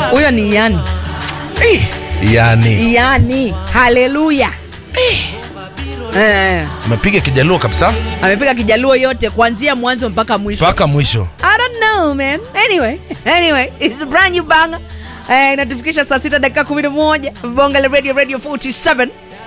huyo ni yani Eh, yani yani haleluya eh, amepiga kijaluo kabisa amepiga kijaluo yote kuanzia mwanzo mpaka mwisho mpaka mwisho I don't know man. Anyway, anyway, it's a brand new banger. Eh, inatufikisha saa sita dakika kumi na moja bonga la radio radio 47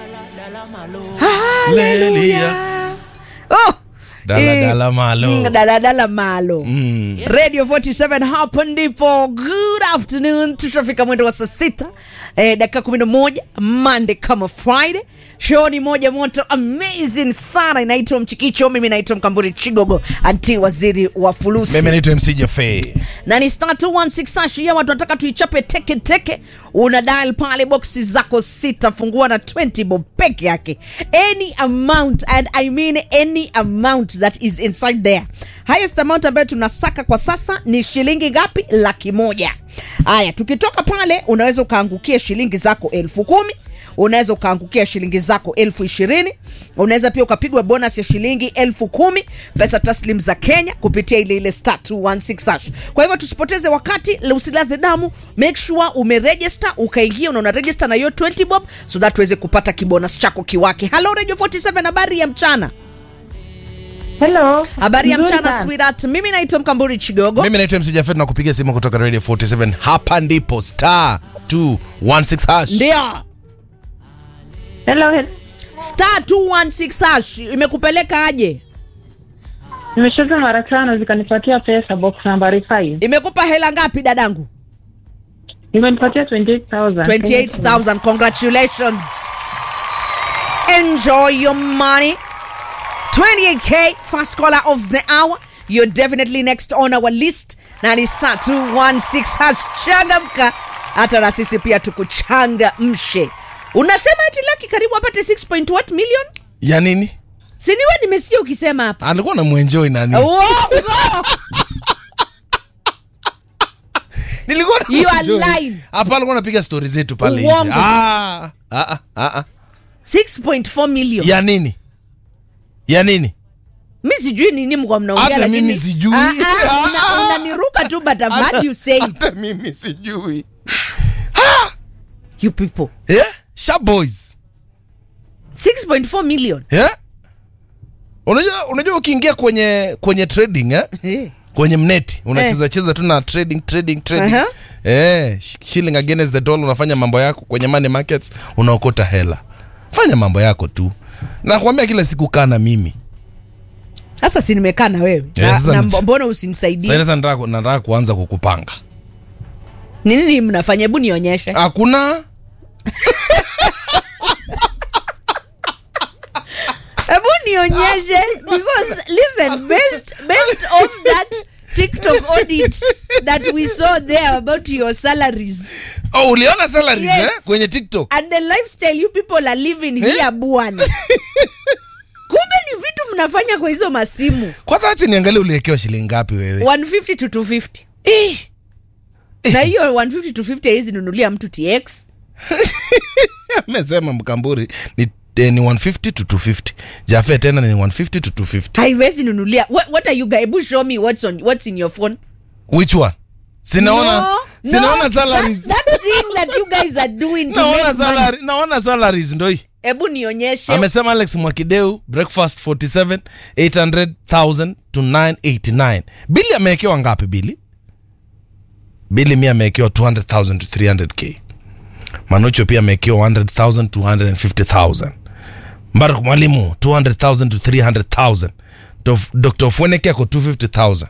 Hallelujah. Oh, Dala, eh, dala, malo. mm, dala, dala malo Mm. radio 47 hapo ndipo good afternoon tushafika mwendo wa saa sita eh, dakika kumi na moja monday kama friday show ni moja moto amazing sana inaitwa mchikicho mimi naitwa mkamburi chigogo anti waziri wa fulusi mimi naitwa mc jafe na ni star 216 hashi ya watu wanataka tuichape teke teke una dial pale boksi zako sita fungua na 20 bob peke yake any amount and i mean any amount that is inside there highest amount ambayo tunasaka kwa sasa ni shilingi ngapi laki moja haya tukitoka pale unaweza ukaangukia shilingi zako elfu kumi unaweza ukaangukia shilingi zako elfu ishirini unaweza pia ukapigwa bonus ya shilingi elfu kumi pesa taslim za kenya kupitia ile ile star 216 hash kwa hivyo tusipoteze wakati la- usilaze damu make sure umeregister ukaingia unaona register na hiyo 20 bob so that uweze kupata kibonus chako kiwake halo radio 47 habari ya mchana Hello. habari ya Nzuri mchana sana. sweetheart mimi naitwa mkamburi chigogo mimi naitwa mc jafe na kupiga simu kutoka radio 47 hapa ndipo star 216 hash ndio Hello. he- star 216 hash imekupeleka aje Nimecheza mara tano zikanipatia pesa box nambari 5. imekupa hela ngapi dadangu Imenipatia 28,000. 28,000. Congratulations. Enjoy your money. 28k, first caller of the hour. You're definitely next on our list. Na ni star 216 hash changamka. Hata na sisi pia tukuchangamshe. Unasema ati laki karibu apate 6 point what million? ya nini Siniwe nimesikia ukisema hapa. alikuwa na mwenjoi nani Uongo. nilikuwa na You are mwenjoy. lying. hapa alikuwa anapiga stori zetu pale nje Uongo. ah, ah, ah, ah. 6.4 million. ya nini ya nini mi sijui nini mko mnaongea Hata lakini mimi sijui. Ah, ah, una- unaniruka tu but I've heard you say it. hata mimi sijui you people yeah? sharp boys 6.4 million yeah? unajua unajua ukiingia kwenye kwenye trading eh? Eh. kwenye mneti unacheza cheza tu na trading trading trading Aha. eh, sh- shilling against the dollar unafanya mambo yako kwenye money markets unaokota hela fanya mambo yako tu nakwambia kila siku kaa na mimi sasa si nimekaa na wewe Eh, na, sasa na ni- mbo- mbona Sasa usinisaidie sasa nataka nataka kuanza kukupanga ni nini mnafanya hebu nionyeshe hakuna hebu nionyeshe because listen based, based off that tiktok audit that we saw there about your salaries oh, uliona salaries Yes. eh? kwenye tiktok and the lifestyle you people are living here bwana kumbe ni vitu mnafanya kwa hizo masimu kwanza acha niangalie uliwekewa shilingi ngapi wewe 150 to 250 Eh. na hiyo 150 to 50 haizi nunulia mtu tx amesema mkamburi ni, eh, ni 150 to 250 jafe tena ni 150 to 250 haiwezi nunulia what, what are you guys hebu show me what's on what's in your phone which one sinaona No, sinaona no, salaries that, that thing that you guys are doing to naona make money. salary, naona salaries ndo hii hebu nionyeshe amesema alex mwakideu breakfast 47 800000 to 989 bili amewekewa ngapi bili bili mi amewekewa 200000 to 300k manucho pia amewekewa 100000 to 150000 mbarak mwalimu 200000 to 300000 Dof- dr fweneke ako 250000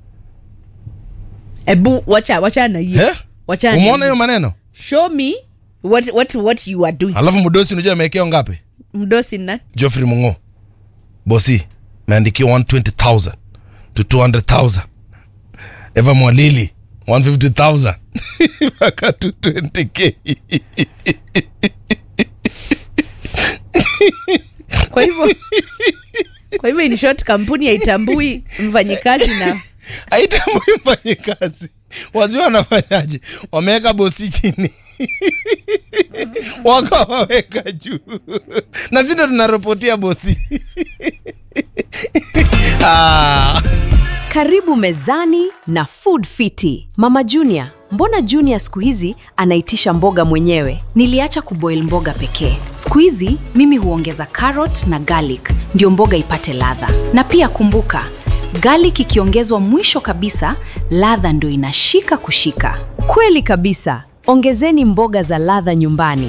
hebu wacha wacha na hiyo Eh? wacha na umeona hiyo hiyo. maneno show me what what what you are doing alafu mdosi unajua amewekewa ngapi mdosi na Geoffrey Mungo bosi meandikiwa 120000 to 200000 Eva Mwalili 150000 mpaka to 20k kwa hivyo kwa hivyo in short kampuni haitambui mfanyikazi na aitambui mfanye kazi wazio wanafanyaje wameweka bosi chini wakawaweka juu na zindo tunaropotia bosi ah. Karibu mezani na Food Fiti. Mama Junior, mbona Junior siku hizi anaitisha mboga mwenyewe? Niliacha kuboil mboga pekee. Siku hizi mimi huongeza carrot na garlic ndio mboga ipate ladha. Na pia kumbuka, garlic ikiongezwa mwisho kabisa, ladha ndio inashika kushika. Kweli kabisa. Ongezeni mboga za ladha nyumbani.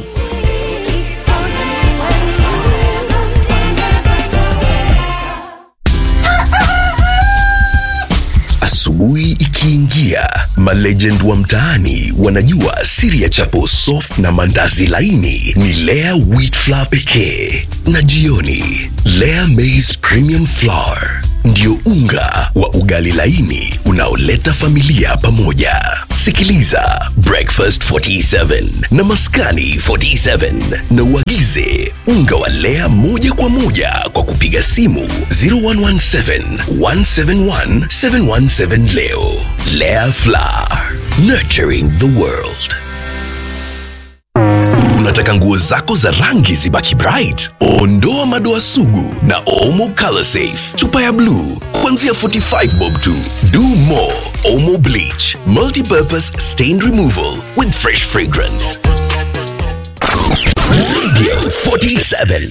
Asubuhi ikiingia, malegend wa mtaani wanajua siri ya chapo soft na mandazi laini ni Lea wheat flour pekee, na jioni Lea maize premium flour ndio unga wa ugali laini unaoleta familia pamoja. Sikiliza Breakfast 47 na Maskani 47 na uagize unga wa Lea moja kwa moja kwa kupiga simu 0117 171 717 leo. Lea Flour, nurturing the world. Unataka nguo zako za rangi zibaki bright? Ondoa madoa sugu na Omo Color Safe. Chupa ya bluu kuanzia 45 bob tu. Do more Omo Bleach, multi-purpose stain removal with fresh fragrance. Radio 47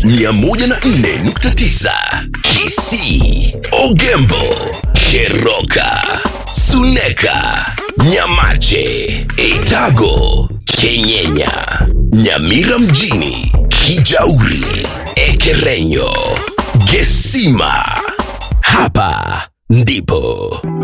104.9 Kisii, Ogembo, Keroka, Suneka, Nyamache, Etago, Kenyenya, Nyamira mjini, Kijauri, Ekerenyo, Gesima. Hapa ndipo